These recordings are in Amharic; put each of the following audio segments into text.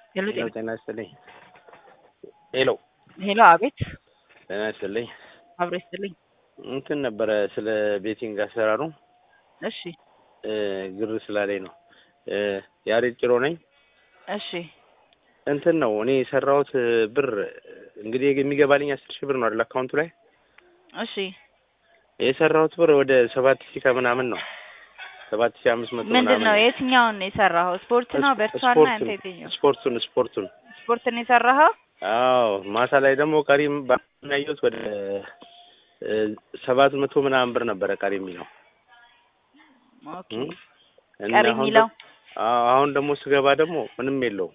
ሄሎ ሄሎ ጤና ይስጥልኝ። ሄሎ ሄሎ፣ አቤት። ጤና ይስጥልኝ። አብሮ ይስጥልኝ። እንትን ነበረ ስለ ቤቲንግ አሰራሩ እሺ፣ እ ግር ስላለኝ ነው። እ ያሬድ ጭሮ ነኝ። እሺ፣ እንትን ነው እኔ የሰራሁት ብር እንግዲህ የሚገባልኝ አስር ሺህ ብር ነው አይደል አካውንቱ ላይ እሺ። የሰራሁት ብር ወደ ሰባት ሺህ ከምናምን ነው ሰባት ሺህ አምስት መቶ ምንድን ምናምን ነው የትኛውን ነው የሰራኸው? ስፖርት ነው በእርሷና ስፖርቱን አንተ የትኛው ስፖርቱን ስፖርቱን ስፖርት ነው የሰራኸው? አዎ ማታ ላይ ደግሞ ቀሪ ያየሁት ወደ እ ሰባት መቶ ምናምን ብር ነበረ ቀሪ የሚለው ኦኬ። እም? እና ቀሪ አሁን የሚለው ደ- አዎ፣ አሁን ደግሞ ስገባ ደግሞ ምንም የለውም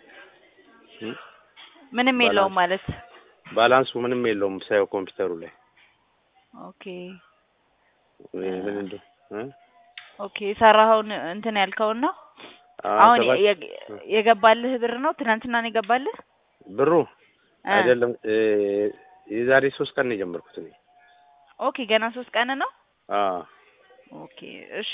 እም? ምንም የለውም ማለት ባላንሱ ምንም የለውም ሳየው ኮምፒውተሩ ላይ ኦኬ እ ምን እንደ እ? ኦኬ። የሰራኸውን እንትን ያልከውን ነው አዎ፣ አሁን ሰባት የ- የገባልህ ብር ነው ትናንትና ነው የገባልህ? ብሩ እ አይደለም እ የዛሬ ሶስት ቀን ነው የጀመርኩት እኔ ኦኬ። ገና ሶስት ቀን ነው። አዎ ኦኬ እሺ።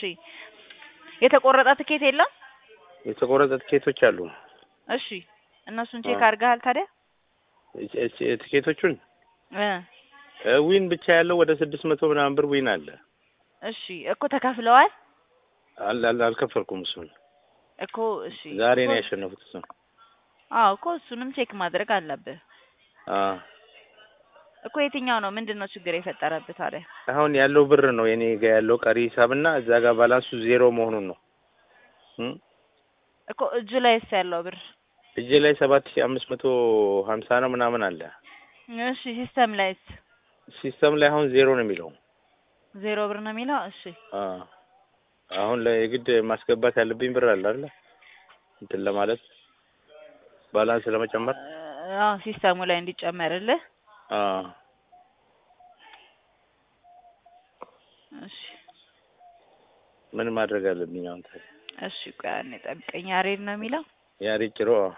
የተቆረጠ ትኬት የለም? የተቆረጠ ትኬቶች አሉ እሺ። እነሱን ቼክ አዎ። አድርገሃል ታዲያ? እች- እች- ትኬቶቹን እ እ ዊን ብቻ ያለው ወደ ስድስት መቶ ምናምን ብር ዊን አለ እሺ እኮ ተከፍለዋል አል አል- አልከፈልኩም እሱን እኮ እሺ። ዛሬ ነው እኮ- ያሸነፉት እሱን አዎ እኮ እሱንም ቼክ ማድረግ አለብህ አዎ እኮ። የትኛው ነው ምንድን ነው ችግር የፈጠረብህ ታዲያ? አሁን ያለው ብር ነው የኔ ጋ ያለው ቀሪ ሂሳብና እዛ ጋር ባላንሱ ዜሮ መሆኑን ነው እም? እኮ እጁ ላይስ ያለው ብር እጄ ላይ ሰባት ሺህ አምስት መቶ ሀምሳ ነው ምናምን አለ እሺ። ሲስተም ላይስ ሲስተም ላይ አሁን ዜሮ ነው የሚለው ዜሮ ብር ነው የሚለው። እሺ አዎ አሁን ላይ የግድ ማስገባት ያለብኝ ብር አለ አይደል እንትን ለማለት ባላንስ ለመጨመር አዎ ሲስተሙ ላይ እንዲጨመርልህ። አዎ እሺ ምን ማድረግ አለብኝ አሁን ታዲያ እሺ። ቆይ አንዴ ጠብቀኝ። ያሬድ ነው የሚለው ያሬድ ጭሮ አዎ።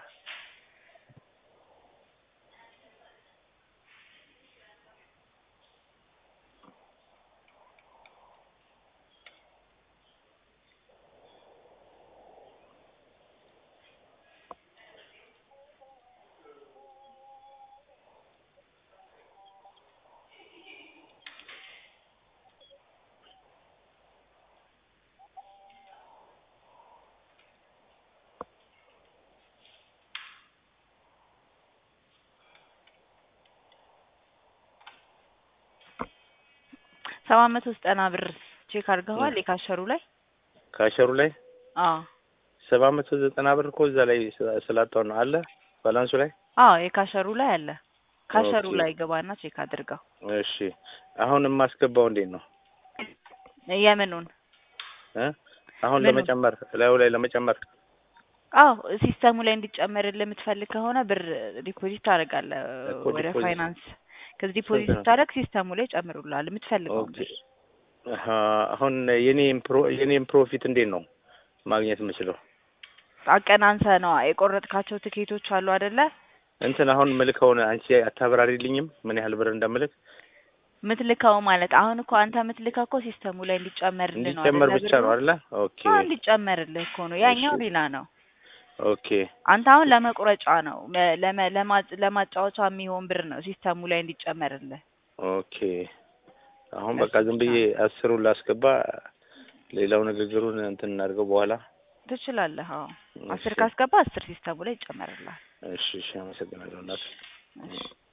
ሰባት መቶ ዘጠና ብር ቼክ አድርገዋል የካሸሩ ላይ? ካሸሩ ላይ አዎ ሰባት መቶ ዘጠና ብር እኮ እዛ ላይ ስላ- ስላጣው ነው አለ ባላንሱ ላይ አዎ የካሸሩ ላይ አለ። ካሸሩ ኦኬ። ላይ ገባና ቼክ አድርገው። እሺ አሁን የማስገባው እንዴት ነው የምኑን? እ አሁን ምኑን? ለመጨመር ላዩ ላይ ለመጨመር አዎ ሲስተሙ ላይ እንዲጨመርልህ የምትፈልግ ከሆነ ብር ዲፖዚት ታደርጋለህ እኮ ወደ ዲፖዚት- ፋይናንስ። ከዚህ ዲፖዚት ስንት ነው? ስታደርግ ሲስተሙ ላይ ጨምሩልሃል የምትፈልገውን ኦኬ ብር። አሀ፣ አሁን የኔም ፕሮ የኔም ፕሮፊት እንዴት ነው ማግኘት የምችለው? አቀናንሰ ነው የቆረጥካቸው ትኬቶች አሉ አይደለ? እንትን አሁን ምልከውን አንቺ አታብራሪልኝም ምን ያህል ብር እንደምልክ ምትልከው ማለት አሁን እኮ አንተ ምትልከው እኮ ሲስተሙ ላይ እንዲጨመርልህ ነው እንዲጨመር አይደለ? ብቻ ነው ብሩ? አይደለ? ኦኬ አዎ እንዲጨመርልህ እኮ ነው። ያኛው እሺ። ሌላ ነው። ኦኬ አንተ አሁን ለመቁረጫ ነው መ- ለመ- ለማ- ለማጫወቻ የሚሆን ብር ነው ሲስተሙ ላይ እንዲጨመርልህ። ኦኬ አሁን ለሱ በቃ ዝም ብቻ ብዬ ነው። አስሩን ላስገባ ሌላው ንግግሩን እንትን እናድርገው በኋላ ትችላለህ። አዎ አስር እሺ ካስገባ አስር ሲስተሙ ላይ ይጨመርልሃል። እሺ እሺ አመሰግናለሁ እናት እሺ